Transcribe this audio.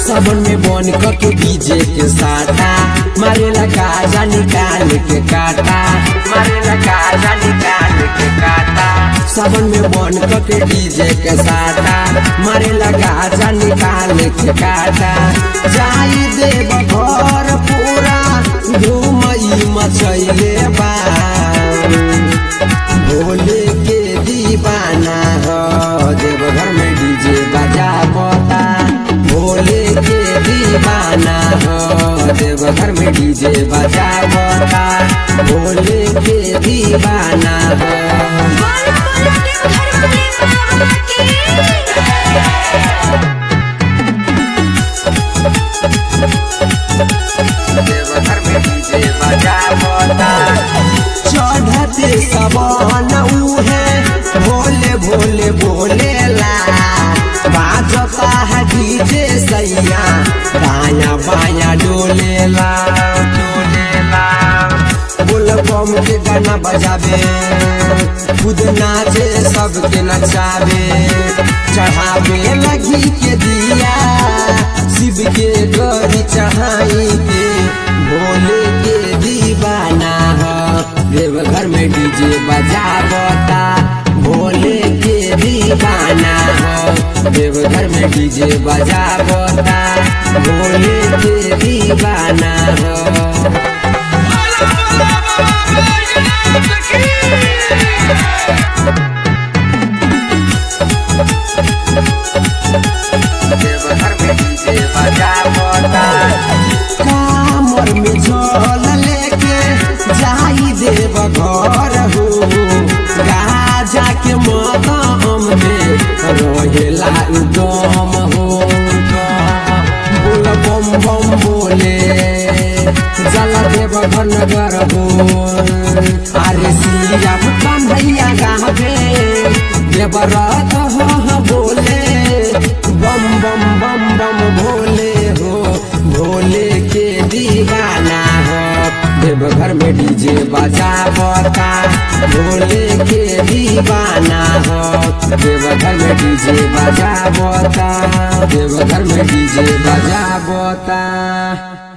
सबन में बन के डीजे के साटा मारे लगा जा निकाल के काटा मारे लगा जा निकाल के काटा सबन में बन के डीजे के साटा मारे लगा जा निकाल के काटा जाई देव घर पूरा घूमई मचैले बा भोले के दीवाना हो देवघर में डीजे बजा बता भोले के दीवाना हो देवघर में डीजे बजा बता भोले के दीवाना हो बोल बोल देवघर वाले बाबा की देवघर में डीजे बजा बता चढ़ते सबन उहे भोले भोले भोले ला बाजता है डीजे सैया दाया बाया डोलेला डोलेला बोल बम के गाना बजावे खुद नाचे सबके नचावे चढ़ावे लगी के दिया शिव के गरी चढ़ाई के भोले के दीवाना हो देवघर में डीजे बजावता भोले के दीवाना हो देवघर में डीजे बजावता भोले के दीवाना हो देवघर में डीजे बजावता कामर में झोल लेके जाई देव घर हो राजा के मदाम में रहेला उदम हो बोल बम बम बोले जल देव घर नगर हो अरे श्रीराम कन्हैया गावे देवरथ हो बोले बम बम बम बम भोले हो भोले के दीवाना हो देवघर में डीजे बजा बता भोले के दीवाना हो देवघर में डीजे बजा बता देवघर में डीजे बजा बता